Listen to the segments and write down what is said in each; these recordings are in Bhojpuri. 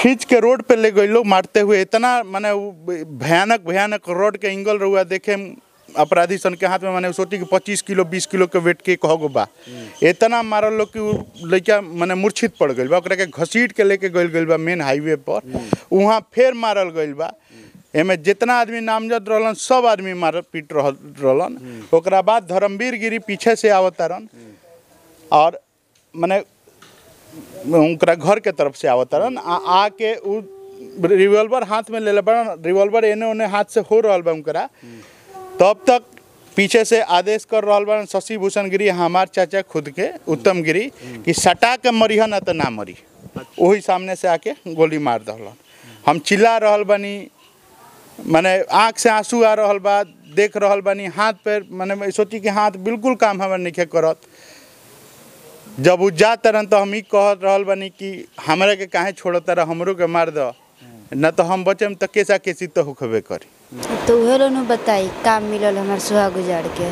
खींच के रोड पे ले गई लोग मारते हुए इतना माने उ भयानक भयानक रोड के एंगल रहुआ देखे में अपराधी सन के हाथ में माने सोची कि पच्चीस किलो बीस किलो के वेट के कहो गो बा इतना मारल लोग कि उ लइका माने मूर्छित पड़ गइल बा ओकरा के घसीट के लेके गइल गइल बा मेन हाईवे पर वहाँ फेर मारल गइल बा एमे जितना आदमी नामजद रहलन सब आदमी मार पीट रहल रहलन ओकरा बाद धर्मवीर गिरी पीछे से आवतारन और माने उनकरा घर के तरफ से आवतारन आ आके उ रिवॉल्वर हाथ में ले ले बड़न रिवॉल्वर एने ओने हाथ से हो रहल बा उनकरा तब तक पीछे से आदेश कर रहल बा शशि भूषण गिरी हमार चाचा खुद के उत्तम गिरी कि सटा के मरिह ना तो ना मरी वही सामने से आके गोली मार दहलन हम चिल्ला रहल बानी माने आँख से आंसू आ रहल बा देख रहल बानी हाथ पैर माने सोची कि हाथ बिल्कुल काम हमार नहीं करत जब उ जा तरन तो हम ही कह रहल बानी कि हमरा के काहे छोड़त रह हमरो के मार दो न तो हम बचम तो केसा केसी तो होखबे करी तो उहे लोग नु बताई काम मिलल हमार सुहाग उजाड़ के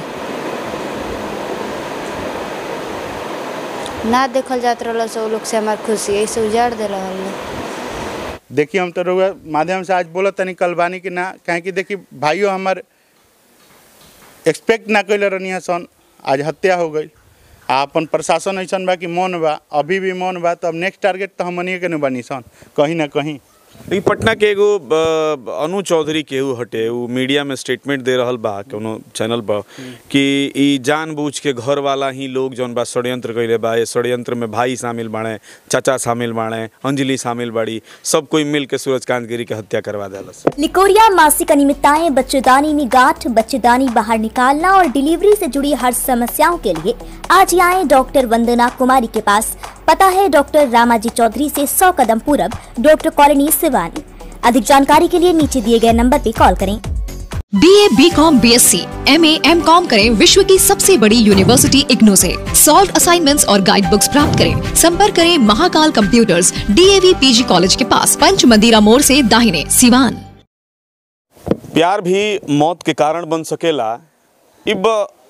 ना देखल जात रहल से उ लोग से हमार खुशी ऐसे उजाड़ दे रहल देखिए हम तो रउआ माध्यम से आज बोलत तनी कल बानी कि ना काहे कि देखी भाइयों हमार एक्सपेक्ट ना कैले रहनी सन आज हत्या हो गई आ अपन प्रशासन ऐसन बा कि मौन बा अभी भी मौन बा तो अब नेक्स्ट टारगेट तो हमनिए के न बनी सन कहीं ना कहीं लेकिन पटना के एगो ब- अनु चौधरी केहू हटे उ मीडिया में स्टेटमेंट दे रहल बा कोनो चैनल पर कि ई जानबूझ के घर वाला ही लोग जौन बा षड्यंत्र कइले बा ये षड्यंत्र में भाई शामिल बाड़े चाचा शामिल बाड़े अंजलि शामिल बाड़ी सब कोई मिल के सूरजकांत गिरी के हत्या करवा देलस लिकोरिया मासिक अनियमितताएं बच्चेदानी में गांठ बच्चेदानी बाहर निकालना और डिलीवरी से जुड़ी हर समस्याओं के लिए आज ही आए डॉक्टर वंदना कुमारी के पास पता है डॉक्टर रामाजी चौधरी से 100 कदम पूरब डॉक्टर कॉलोनी सिवानी अधिक जानकारी के लिए नीचे दिए गए नंबर पर कॉल करें B A B com B S C M A M com करें विश्व की सबसे बड़ी यूनिवर्सिटी इग्नू से सॉल्व असाइनमेंट्स और गाइड बुक्स प्राप्त करें संपर्क करें Mahakal computers DAV PG college के पास पंच मंदिरा मोड़ से दाहिने सिवान प्यार भी मौत के कारण बन सकेला इब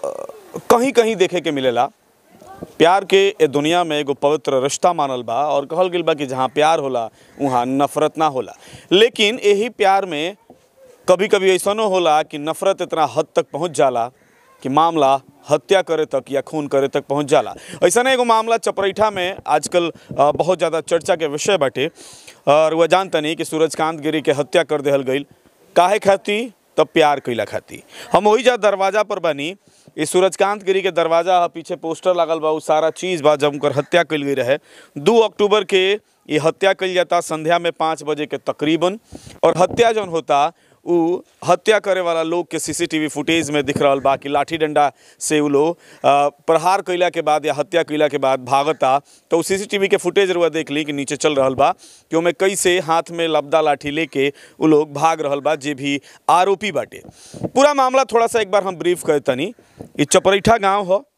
कहीं कहीं देखे के मिलेला प्यार के ए दुनिया में एगो पवित्र रिश्ता मानल बा और कहल गेल बा कि जहाँ प्यार होला वहाँ नफरत ना होला लेकिन यही प्यार में कभी कभी ऐसनो होला कि नफरत इतना हद तक पहुँच जाला कि मामला हत्या करे तक या खून करे तक पहुँच जाला ऐसा एगो मामला चपरैठा में आजकल अ, बहुत ज़्यादा चर्चा के विषय बाटे और वह जानतनी कि सूरजकांत गिरी के हत्या कर देहल गई काहे खाती तब प्यार कैला खाती हम वही जा दरवाजा पर बनी ई सूरजकांत गिरी के दरवाजा ह पीछे पोस्टर लागल बा उ सारा चीज़ बा जब उनकर हत्या कल गई रहे दू अक्टूबर के ये हत्या कल जाता संध्या में पाँच बजे के तकरीबन और हत्या जौन होता उ हत्या करे वाला लोग के सीसीटीवी फुटेज में दिख रहल बा कि लाठी डंडा से उ लोग अ, प्रहार कैला के बाद या हत्या कैला के बाद भागता तो उ सीसीटीवी के फुटेज रुआ देख ली कि नीचे चल रहल बा कि ओमे कैसे हाथ में लबदा लाठी लेके उ लोग भाग रहल बा जे भी आरोपी बाटे पूरा मामला थोड़ा सा एक बार हम ब्रीफ करे तनी ई चपरैठा गांव ह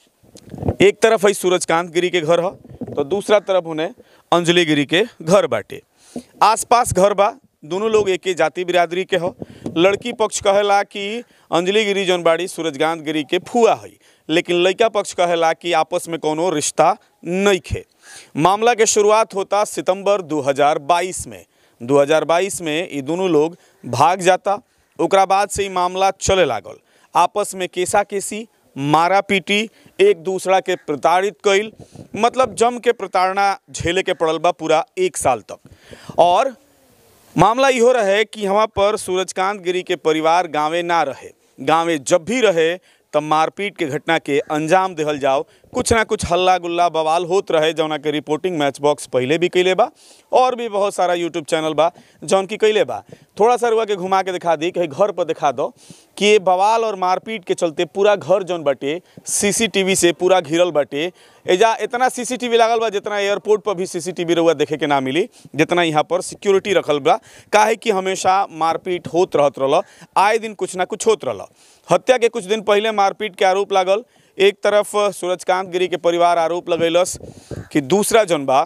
एक तरफ है सूरजकांत गिरी के घर ह तो दूसरा तरफ उन्हें अंजलि गिरी के घर बाटे आसपास घर बा दोनों लोग एके जाति बिरादरी के हो लड़की पक्ष कहेला कि अंजलि गिरी जौन बाड़ी सूरजकांत गिरी के फुआ है लेकिन लड़का पक्ष कहेला कि आपस में कोनो रिश्ता नहीं खे मामला के शुरुआत होता सितंबर 2022 में 2022 में ये दोनों लोग भाग जाता ओकरा बाद से ही मामला चले लागल आपस में केसा केसी मारा पीटी एक दूसरा के प्रताड़ित कईल मतलब जम के प्रताड़ना झेले के पड़ल बा पूरा एक साल तक और मामला इहो रहे कि यहाँ पर सूरजकांत गिरी के परिवार गांवे ना रहे गांवे जब भी रहे तब मारपीट के घटना के अंजाम देहल जाओ कुछ ना कुछ हल्ला गुल्ला बवाल होत रहे जौना के रिपोर्टिंग मैच बॉक्स पहले भी कैले बा और भी बहुत सारा यूट्यूब चैनल बा जौन की कैले बा थोड़ा सा रुआ के घुमा के दिखा दी कहीं घर पर दिखा दो कि ये बवाल और मारपीट के चलते पूरा घर जौन बाटे सीसीटीवी से पूरा घिरल बाटे एजा इतना सीसीटीवी लागल बा जितना एयरपोर्ट पर भी सीसीटीवी रउआ देखे के ना मिली जितना यहाँ पर सिक्योरिटी रखल बा काहे कि हमेशा मारपीट होत रहत रहल आए दिन कुछ ना कुछ होत रहल हत्या के कुछ दिन पहले मारपीट के आरोप लागल एक तरफ सूरजकांत गिरी के परिवार आरोप लगैलस कि दूसरा जौन बा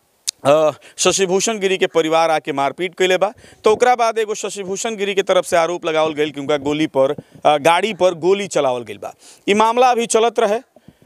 अ, शशिभूषण गिरी के परिवार आके मारपीट कैले बा तो ओकरा बाद एगो शशिभूषण गिरी के तरफ से आरोप लगावल गईल कि उनका गोली पर अ, गाड़ी पर गोली चलावल गईल बा ई मामला अभी चलत रहे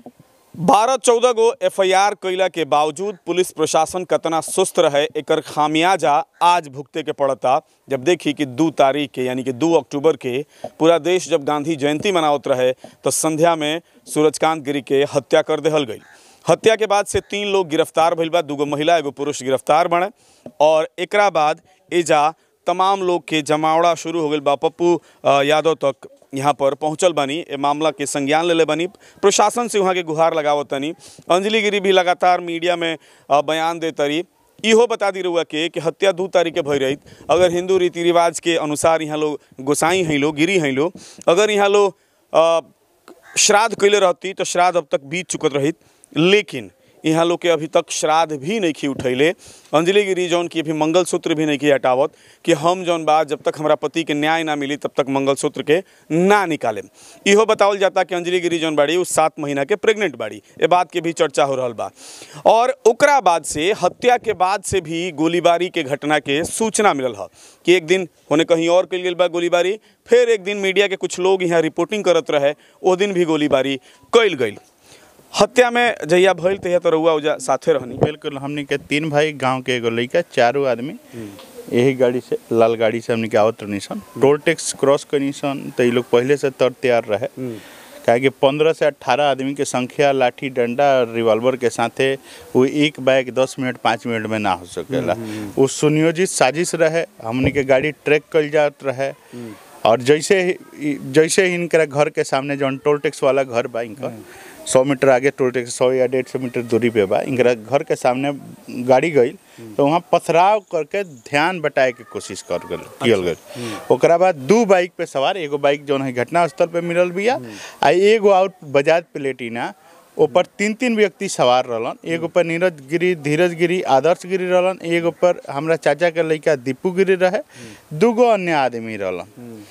बारह चौदह गो एफ आई आर कैला के बावजूद पुलिस प्रशासन कतना सुस्त रहे एकर खामियाजा आज भुगते के पड़ता जब देखी कि दू तारीख के यानी कि दू अक्टूबर के पूरा देश जब गांधी जयंती मनावत रहे तो संध्या में सूरजकांत गिरी के हत्या कर देहल गई हत्या के बाद से तीन लोग गिरफ्तार भइल बा दूगो महिला एगो पुरुष गिरफ्तार बने और एकरा बाद एजा तमाम लोग के जमावड़ा शुरू हो गई बा पप्पू अ, यादव तक यहाँ पर पहुँचल बनी ए मामला के संज्ञान लेले बनी प्रशासन से वहाँ के गुहार लगावत तनी अंजलि गिरी भी लगातार मीडिया में अ, बयान दे तरी इहो बता दी रहुआ के कि हत्या दू तारीख के भई रही अगर हिंदू रीति रिवाज के अनुसार यहाँ लोग गोसाई हैं लोग गिरी हैं लोग अगर यहाँ लोग अ, श्राद्ध कैले रहती तो श्राद्ध अब तक बीत चुकत रही लेकिन यहाँ लोग के अभी तक श्राद्ध भी नहीं खी उठैले अंजलि गिरी जौन की अभी मंगलसूत्र भी नहीं की हटावत कि हम जौन बा जब तक हमारा पति के न्याय ना मिली तब तक मंगलसूत्र के ना निकाले इहो बतावल जाता कि अंजलि गिरी जौन बाड़ी उ सात महीना के प्रेग्नेंट बाड़ी ए बात के भी चर्चा हो रहल बा और ओकरा बाद से हत्या के बाद से भी गोलीबारी के घटना के सूचना मिलल ह कि एक दिन होने कहीं और कल गेल बा गोलीबारी फिर एक दिन मीडिया के कुछ लोग यहाँ रिपोर्टिंग करत रहे ओ दिन भी गोलीबारी कैल गई हत्या में जहिया भइल तहिया तो रउआ उजा साथे रहनी बिल्कुल हमनी के तीन भाई गांव के एगो लड़का चारों आदमी यही गाड़ी से लाल गाड़ी से हमनी के आवत रहनी सन टोल टैक्स क्रॉस करनी सन तो ये लोग पहले से तर तैयार रहे काहे कि पंद्रह से अट्ठारह आदमी के संख्या लाठी डंडा रिवॉल्वर के साथे वो एक बाइक दस मिनट पाँच मिनट में ना हो सकेला वो सुनियोजित साजिश रहे हमनी के गाड़ी ट्रैक कल जात रहे और जैसे ही जैसे ही इनकरा घर के सामने जौन टोल टैक्स वाला घर बा इनका सौ मीटर आगे टोल टैक्स सौ या डेढ़ सौ मीटर दूरी पे बा इनकरा घर के सामने गाड़ी गई तो वहाँ पथराव करके ध्यान बटाए के कोशिश कर गल कियल गल ओकरा बाद दू बाइक पे सवार एगो बाइक जौन है घटना स्थल पे मिलल बिया आ एगो आउट बजाज प्लेटिना ऊपर तीन तीन व्यक्ति सवार रहलन एगो पर नीरज गिरी धीरज गिरी आदर्श गिरी रहलन एगो पर हमरा चाचा के लड़का दीपू गिरी रहे दूगो अन्य आदमी रहलन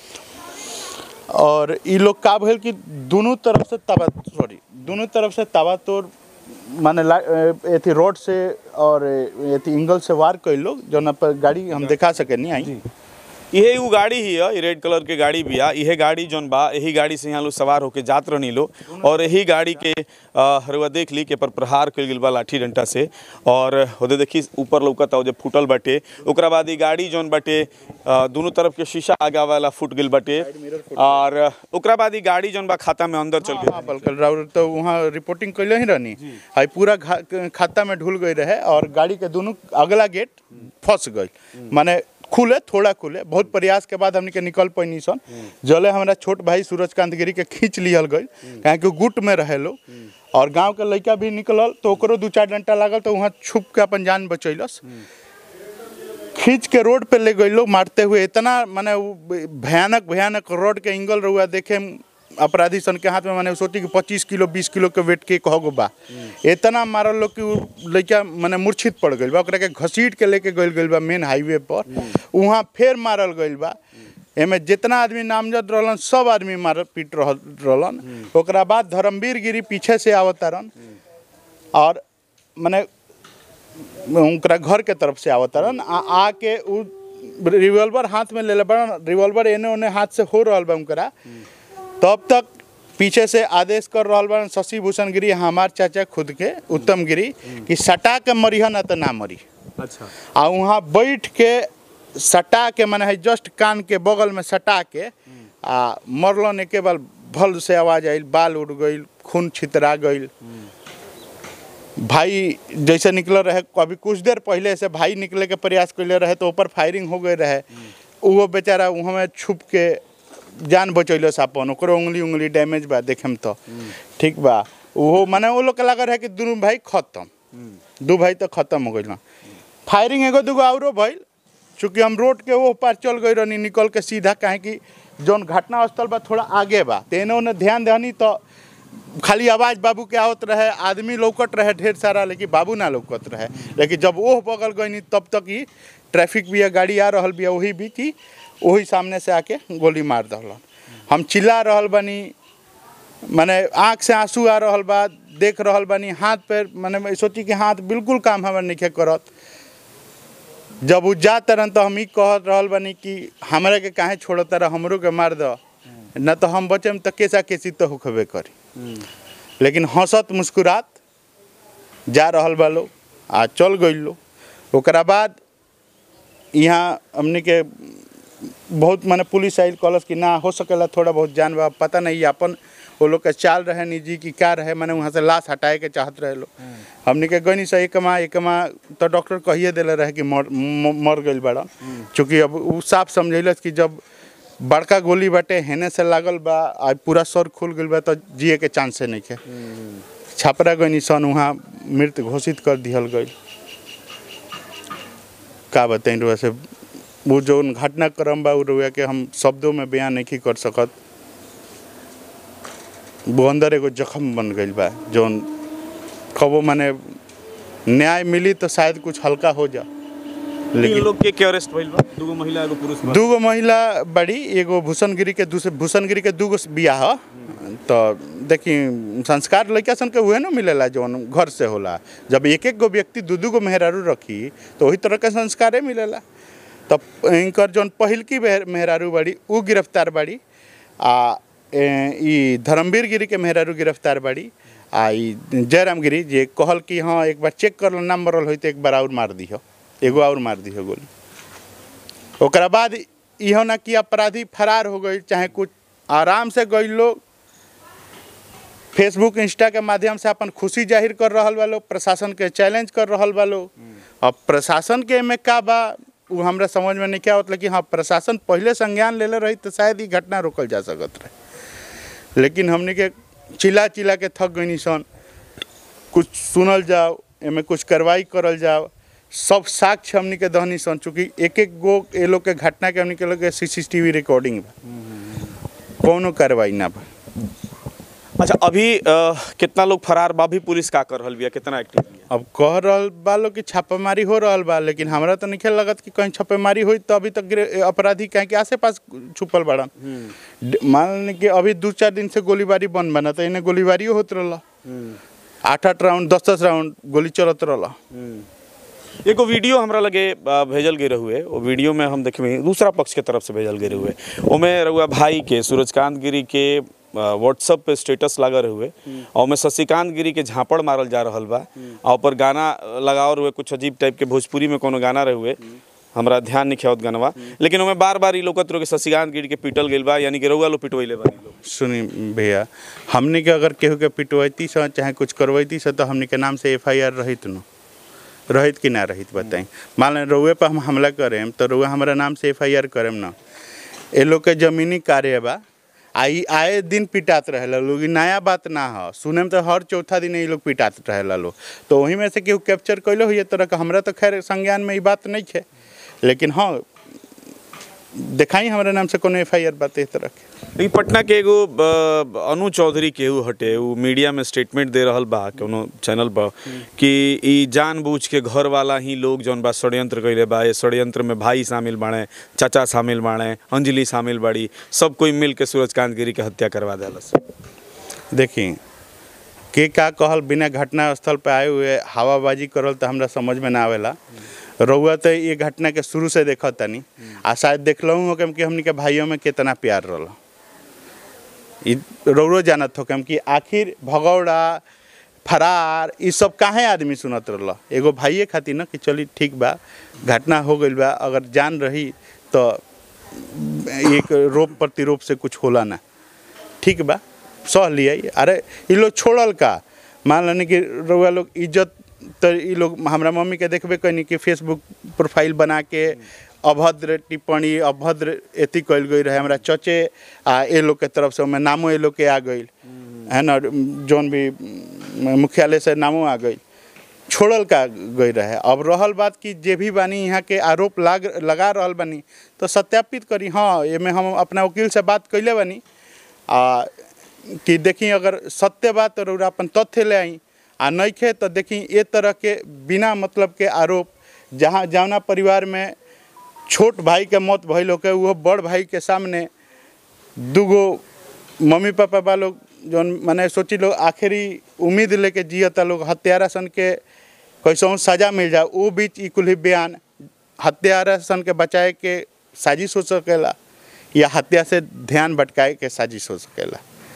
और ई लोग का भेल कि दोनों तरफ से तबा सॉरी दोनों तरफ से तबा तोड़ माने ला- ए, एथी रोड से और ए, एथी इंगल से वार कई लोग जौना पर गाड़ी हम दिखा सके नहीं आई इहे उ गाड़ी ही है ई रेड कलर के गाड़ी भी है इहे गाड़ी जौन बा यही गाड़ी से यहाँ लोग सवार होके जात रहनी लो और यही गाड़ी के अ, हरुआ देख ली के पर प्रहार कल गेल बा लाठी डंटा से और ओदे देखी ऊपर लौकता हो जे फूटल बाटे ओकरा बाद ई गाड़ी जौन बाटे अ, दोनों तरफ के शीशा आगा वाला फूट गेल बाटे और ओकरा बाद ई गाड़ी जौन बा खाता में अंदर चल हाँ, बलकल राउर तो वहाँ रिपोर्टिंग कैले ही रहनी हाई पूरा घा- खाता में ढुल गई रहे और गाड़ी के दोनों अगला गेट फंस गई माने खुले थोड़ा खुले बहुत प्रयास के बाद हमने के निकल पैनी सन जले हमारा छोट भाई सूरजकांत गिरी के खींच लियल गई काहे कि गुट में रहे लोग और गांव के लड़का भी निकलल तो ओकरो दू चार डंटा लागल तो वहाँ छुप के अपन जान बचैलस खींच के रोड पे ले गई लोग मारते हुए इतना माने उ भयानक भयानक रोड के एंगल रहुआ देखे में अपराधी सन के हाथ में माने सोची कि पच्चीस किलो बीस किलो के वेट के कहो बा इतना मारल लोग कि उ लड़का माने मूर्छित पड़ गई बा ओकरा के घसीट के लेके गइल गइल बा मेन हाईवे पर वहाँ फिर मारल गइल बा एमे जितना आदमी नामजद रहलन सब आदमी मार पीट रहल रहलन ओकरा बाद धर्मवीर गिरी पीछे से आवतारन और माने उनकरा घर के तरफ से आवत रहन आ आके उ रिवॉल्वर हाथ में ले ले बड़न रिवॉल्वर एने ओने हाथ से हो रहल बा उनकरा तब तक पीछे से आदेश कर रहल बा शशि भूषण गिरी हमार चाचा खुद के उत्तम गिरी कि सटा के मरिह ना तो ना मरी अच्छा आ वहाँ बैठ के सटा के मने है जस्ट कान के बगल में सटा के आ मरलन एके बार भल से आवाज आइल बाल उड़ गइल खून छितरा गइल भाई जैसे निकल रहे अभी कुछ देर पहले से भाई निकले के प्रयास कैले रहे तो ऊपर फायरिंग हो गई रहे वो बेचारा वहाँ में छुप के जान बचैलस अपन ओकरो उंगली उंगली डैमेज बा देखे में तो ठीक बा वो माने वो लोग के लगा रहे कि दोनों भाई खत्म दू भाई तो खत्म हो गइल फायरिंग एगो दूगो औरो भइल चूँकि हम रोड के वो पार चल गई रहनी निकल के सीधा काहे कि जौन घटना स्थल बा थोड़ा आगे बा तेने ओने ध्यान दहनी तो खाली आवाज बाबू के आवत रहे आदमी लौकत रहे ढेर सारा लेकिन बाबू ना लौकत रहे लेकिन जब ओह बगल गई तब तक ही ट्रैफिक भी गाड़ी आ रहल बिया वही भी कि वही सामने से आके गोली मार दहलन हम चिल्ला रहल बनी माने आँख से आंसू आ रहल बा देख रहल बानी हाथ पैर माने सोची कि हाथ बिल्कुल काम हमार नहीं करत जब उ जा तरन तो हम ई कहत रहल बानी कि हमरा के काहे छोड़त रह हमरो के मार दो न तो हम बचम तो केसा केसी तो होखबे करी लेकिन हंसत मुस्कुरात जा रहल बा लोग आ चल गई लोग ओकरा बाद यहाँ हमने के बहुत माने पुलिस आयल कहलस कि ना हो सकेला थोड़ा बहुत जान बा पता नहीं अपन वो लोग के चाल रहे निजी कि क्या रहे मैंने वहाँ से लाश हटाए के चाहत रहे लोग हमने के गनी से एकमा एकमा तो डॉक्टर कहिए दिले रहे कि मर म- मर गई बड़ा चूँकि अब उ साफ समझैलस कि जब बड़का गोली बाटे हेने से लागल बा आ पूरा सर खुल गई बा तो जिए के चांसे नहीं के छपरा गनी सन वहाँ मृत घोषित कर दिहल गई का बताई रुआ से वो जो घटनाक्रम बा उ रुआ के हम शब्दों में बयान नहीं कर सकत वो अंदर एगो जख्म बन गई बा जौन कबो माने न्याय मिली तो शायद कुछ हल्का हो जा तीन लेकिन लोग के के अरेस्ट भइल बा दूगो महिला एगो पुरुष बा दूगो महिला बड़ी एगो भूषणगिरी के दूसरे भूषणगिरी के दूगो बियाह ह। तो देखी संस्कार लड़का सन के उहे न मिलेला जौन घर से होला जब एक एक गो व्यक्ति दू दू गो मेहरारू रखी तो वही तरह के संस्कारे मिलेला तब इनकर जौन पहिलकी मेहर- मेहरारू बाड़ी उ गिरफ्तार बाड़ी आ ए, ई धर्मवीर गिरी के मेहरारू गिरफ्तार बाड़ी आ ई जयराम गिरी जे कहल कि हाँ एक बार चेक कर लो नाम मरल होई तो एक बार और मार दिहो एगो और मार दिहो गोली ओकरा बाद इहो ना कि अपराधी फरार हो गई चाहे कुछ आराम से गई लोग फेसबुक इंस्टा के माध्यम से अपन खुशी जाहिर कर रहल बा लोग प्रशासन के चैलेंज कर रहल बा लोग अब प्रशासन के में का बा वो हमरा समझ में नहीं क्या होता लेकिन हाँ प्रशासन पहले संज्ञान लेले रही तो शायद ही घटना रोकल जा सकत रहे लेकिन हमने के चिल्ला चिल्ला के थक गई सन कुछ सुनल जाओ एमे कुछ कार्रवाई करल जाओ सब साक्ष्य हमनी के दहनी सन चूँकि एक एक गो ए लोग के घटना के हमनी के लोग के सीसीटीवी रिकॉर्डिंग बा कौनो कार्रवाई ना बा अच्छा अभी अ, कितना लोग फरार बा भी पुलिस का कर रहल बिया कितना एक्टिव बिया अब कह रहल बा लोग कि छापेमारी हो रहल बा लेकिन हमरा तो नहीं लगत कि कहीं छापेमारी हुई तो अभी तक गिरे- अपराधी कहीं के आसे पास छुपल बड़न ड- मान ली कि अभी दू चार दिन से गोलीबारी बंद बना तो इन्हें गोलीबारियो होत रहला आठ आठ राउंड दस दस राउंड गोली चलत रहला एगो वीडियो हमरा लगे अ, भेजल गए हुए वो वीडियो में हम देखे दूसरा पक्ष के तरफ से भेजल गए हुए ओमे रहुआ भाई के सूरजकांत गिरी के व्हाट्सअप पे स्टेटस लगा हुए और ओमे शशिकांत गिरी के झापड़ मारल जा रहल बा और ऊपर गाना लगाओ हुए कुछ अजीब टाइप के भोजपुरी में कोनो गाना रहे हुए हमरा ध्यान नहीं खियावत गानवा लेकिन ओमे बार बार ई लोकत रहो के शशिकांत गिरी के पिटल गेल बा यानी कि रउआ लो पिटवैले बानी लोग सुनी भैया हमने के अगर केहू के पिटवैती से चाहे कुछ करवैती से तो हमने के नाम से एफ आई आर रहित न रहित कि ना रहित बताई मान लें रउए पर हम हमला करेम तो रउआ हमारा नाम से एफ आई आर करेम ना ए लोग के जमीनी कार्य बा आई आए दिन पिटात रहेला लोग ई नया बात ना ह सुने में तो हर चौथा दिन ये लोग पिटात रहेला लोग तो वही में से केहू कैप्चर कैलो हो ये तरह का हमरा तो खैर संज्ञान में ई बात नहीं है लेकिन हाँ दिखाई हमारे नाम से कोनो एफ आई आर बात इस तरह के लेकिन पटना के एगो अ, अनु चौधरी केहू हटे उ मीडिया में स्टेटमेंट दे रहल बा कोनो चैनल पर कि ई जानबूझ के घर वाला ही लोग जौन बा षड्यंत्र कइले बा ये षड्यंत्र में भाई शामिल बाड़े चाचा शामिल बाड़े अंजलि शामिल बाड़ी सब कोई मिल के सूरजकांत गिरी के हत्या करवा देलस देखी के का कहल बिना घटना स्थल पे आए हुए हवाबाजी करल तो हमरा समझ में ना आवेला रउआ तो ये घटना के शुरू से देखत तनी आ शायद देखलहूँ हो कि हमनी के भाइयों में कितना प्यार रहल ई रउरो जानत हो कि आखिर भगौड़ा फरार ई सब काहे आदमी सुनत रहल एगो भाइये खातिर न कि चली ठीक बा घटना हो गइल बा अगर जान रही तो एक रोप प्रतिरोप से कुछ होला ना ठीक बा सह लिया अरे ई लोग छोड़ल का मान लेनी कि रउआ लोग इज्जत तो ई लोग हमरा मम्मी के देखबे कनी कि फेसबुक प्रोफाइल बना के अभद्र टिप्पणी अभद्र एथी कल गई रहे हमरा चचे आ ए लोग के तरफ से ओमे नामो ए लोग के आ गई है ना जौन भी म, मुख्यालय से नामो आ गई छोड़ल का गई रहे अब रहल बात कि जे भी बानी यहाँ के आरोप लाग लगा रहल बानी तो सत्यापित करी हाँ एमे हम अपना वकील से बात कैले बानी आ कि देखी अगर सत्य बात तो रउरा अपन तथ्य ले आई आ नइखे तो देखी ए तरह के बिना मतलब के आरोप जहाँ जौना परिवार में छोट भाई के मौत भइल होके वो बड़ भाई के सामने दूगो मम्मी पापा बा लोग जौन माने सोची लोग आखिरी उम्मीद लेके जियता लोग हत्यारा सन के कैसों सजा मिल जाए वो बीच ई कुल ही बयान हत्यारा सन के बचाए के साजिश हो सकेला या हत्या से ध्यान भटकाए के साजिश हो सकेला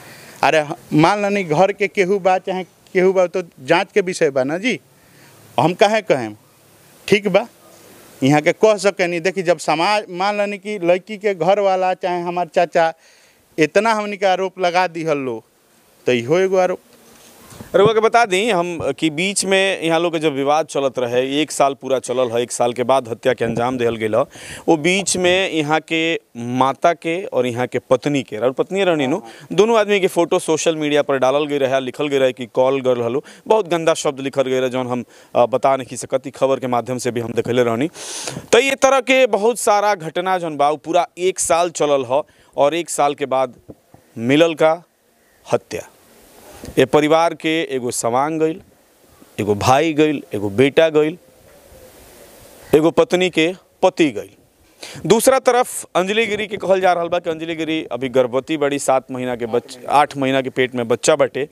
अरे ह- मान लनी घर के केहू बा चाहे केहू बा तो जांच के विषय बा ना जी हम काहे कहें ठीक बा यहाँ के कह सके नहीं देखी जब समाज मान लनी कि लड़की के घर वाला चाहे हमार चाचा इतना हमनी के आरोप लगा दिहल लो तो इहो एगो आरोप रउआ के बता दी हम कि बीच में यहाँ लोग के जब विवाद चलत रहे एक साल पूरा चलल है एक साल के बाद हत्या के अंजाम दिहल गेल ह। वो बीच में यहाँ के माता के और यहाँ के पत्नी के और पत्नी रहनी नु दोनों आदमी के फोटो सोशल मीडिया पर डालल गई रहे लिखल गई रहे कि कॉल कर हलो बहुत गंदा शब्द लिखल गई रहे जौन हम अ, बता नहीं सकत ई खबर के माध्यम से भी हम देखले रहनी तो ये तरह के बहुत सारा घटना जौन बा उ पूरा एक साल चलल ह और एक साल के बाद मिलल का हत्या ये परिवार के एगो सवांग गईल एगो भाई गईल एगो बेटा गईल एगो पत्नी के पति गईल दूसरा तरफ अंजलि गिरी के कहल जा रहा बा कि अंजलि गिरी अभी गर्भवती बड़ी सात महीना के बच आठ महीना के पेट में बच्चा बटे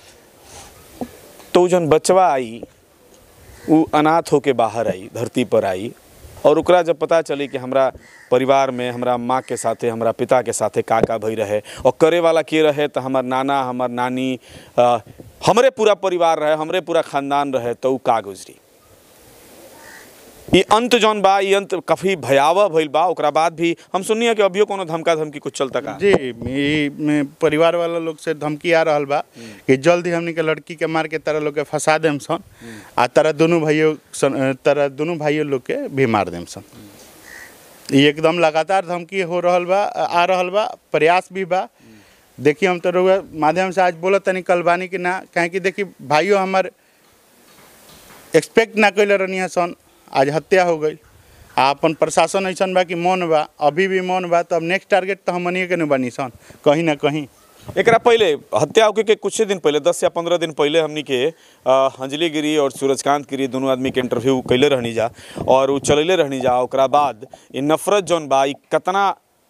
तो उ जौन बचवा आई उ अनाथ होके बाहर आई धरती पर आई और ओकरा जब पता चली कि हमरा परिवार में हमरा माँ के साथे हमरा पिता के साथे का का भई रहे और करे वाला के रहे तो हमर नाना हमर नानी अ, हमरे पूरा परिवार रहे हमरे पूरा खानदान रहे तो उ का गुजरी ये अंत जौन बा ये अंत काफ़ी भयावह भइल बा ओकरा बाद भी हम सुनिए है कि अभियो कोनो धमका धमकी कुछ चलता का जी ई में परिवार वाला लोग से धमकी आ रहल बा कि जल्द ही हमनी के लड़की के मार के तारा लोग के फंसा देम सन आ तारा दोनों भाइयों सन तारा दोनों भाइयों लोग के भी मार देम सन ई एकदम लगातार धमकी हो रहल बा आ रहल बा प्रयास भी बा देखिए हम तो रउआ माध्यम से आज बोलत तनी कल बानी कि ना काहे कि देखी भाइयों हमार एक्सपेक्ट ना कैले रहनी सन आज हत्या हो गई आ अपन प्रशासन ऐसन बा कि मौन बा अभी भी मौन बा तो अब नेक्स्ट टारगेट तो हमनिए के न बनी सन कहीं ना कहीं एकरा पहले हत्या होके के कुछ दिन पहले दस या पंद्रह दिन पहले हमनी के अ, अंजलि गिरी और सूरजकांत गिरी दोनों आदमी के इंटरव्यू कैले रहनी जा और उ चलेले रहनी जा ओकरा बाद ये नफरत जौन बा ई कतना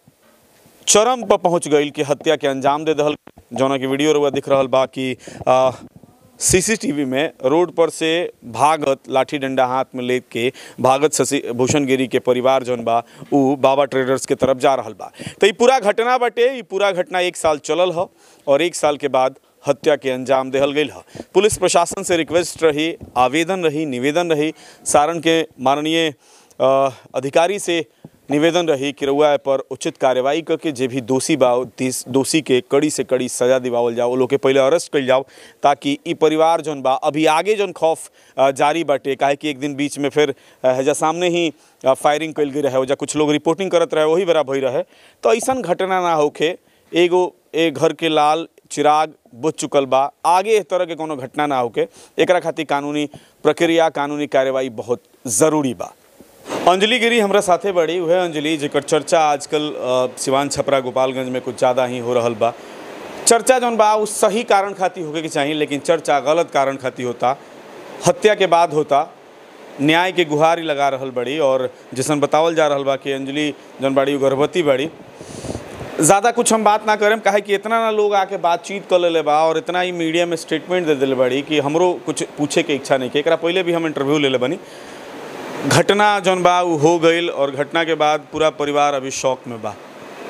चरम पर पहुंच गई कि हत्या के अंजाम दे दहल जौना की वीडियो रुआ दिख रहल बा कि सीसीटीवी में रोड पर से भागत लाठी डंडा हाथ में लेके भागत शशि भूषण गिरी के परिवार जौन बा उ बाबा ट्रेडर्स के तरफ जा रहल बा तो ये पूरा घटना बटे ये पूरा घटना एक साल चलल ह और एक साल के बाद हत्या के अंजाम देहल गई ह पुलिस प्रशासन से रिक्वेस्ट रही आवेदन रही निवेदन रही सारण के माननीय अ, अधिकारी से निवेदन रही कि रउआ पर उचित कार्रवाई करके जे भी दोषी बा दिस- दोषी के कड़ी से कड़ी सजा दिवावल जाओ लोग के पहले अरेस्ट कल जाओ ताकि ई परिवार जौन बा अभी आगे जौन खौफ अ, जारी बाटे काहे कि एक दिन बीच में फिर अ, हेजा सामने ही अ, फायरिंग कल गई रहे ओजा कुछ लोग रिपोर्टिंग करत रहे वही बेरा भई रहे तो ऐसन घटना ना होखे एगो ए घर के लाल चिराग बुझ चुकल बा आगे इस तरह के कोनो घटना ना होके एकरा खातिर कानूनी प्रक्रिया कानूनी कार्यवाही बहुत ज़रूरी बा अंजलि गिरी हमरा साथे बड़ी वह अंजलि जेकर चर्चा आजकल अ, सिवान छपरा गोपालगंज में कुछ ज़्यादा ही हो रहल बा चर्चा जौन बा उस सही कारण खातिर होके के चाहिए लेकिन चर्चा गलत कारण खातिर होता हत्या के बाद होता न्याय के गुहार ही लगा रहल बड़ी और जैसन बतावल जा रहल बा कि अंजलि जौन बाड़ी उ गर्भवती बड़ी ज़्यादा कुछ हम बात ना करें काहे कि इतना ना लोग आके बातचीत कर लेले बा और इतना ही मीडिया में स्टेटमेंट दे दिले बड़ी कि हमरो कुछ पूछे के इच्छा नहीं के एकरा पहले भी हम इंटरव्यू ले ले बनी घटना जौन बा उ हो गईल और घटना के बाद पूरा परिवार अभी शौक में बा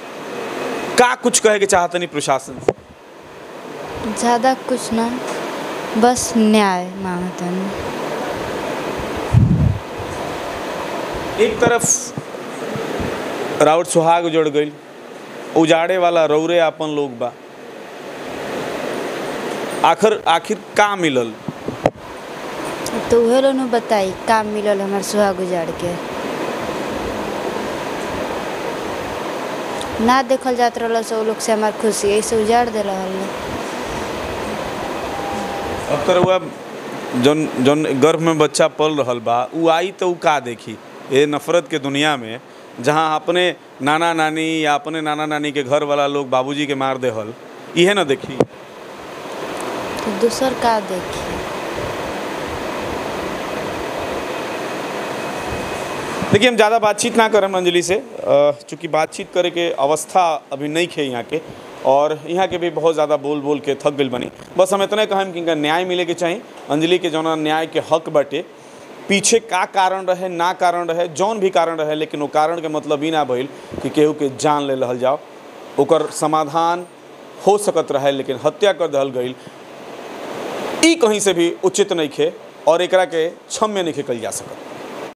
का कुछ कहे के चाहतनी प्रशासन से ज़्यादा कुछ ना बस न्याय मांगतन एक तरफ राउत सुहाग उजड़ गईल उजाड़े वाला रौरे आपन लोग बा आखिर आखिर का मिलल तो उहे लोग नु बताई काम मिलल हमार सुहाग उजाड़ के ना देखल जात रहल से उ लोग से हमार खुशी ऐसे उजाड़ दे रहल अब तो रउआ जौन जौन गर्भ में बच्चा पल रहल बा उ आई तो उ का देखी ये नफरत के दुनिया में जहाँ अपने नाना नानी या अपने नाना नानी के घर वाला लोग बाबूजी के मार देहल इहे ना देखी तो दूसर का देखी देखिए हम ज़्यादा बातचीत ना करम अंजलि से अ, चूँकि बातचीत करे के अवस्था अभी नहीं खे यहाँ के और यहाँ के भी बहुत ज़्यादा बोल बोल के थक गई बनी बस हम इतने कहम कि इनका न्याय मिले के चाहिए अंजलि के जौन न्याय के हक बाटे पीछे का कारण रहे ना कारण रहे जौन भी कारण रहे लेकिन वो कारण के मतलब ई ना भइल कि केहू के जान ले रहल जाओ ओकर समाधान हो सकत रहे लेकिन हत्या कर दहल गई ई कहीं से भी उचित नहीं खे और एकरा के क्षम्य नहीं कल जा सकत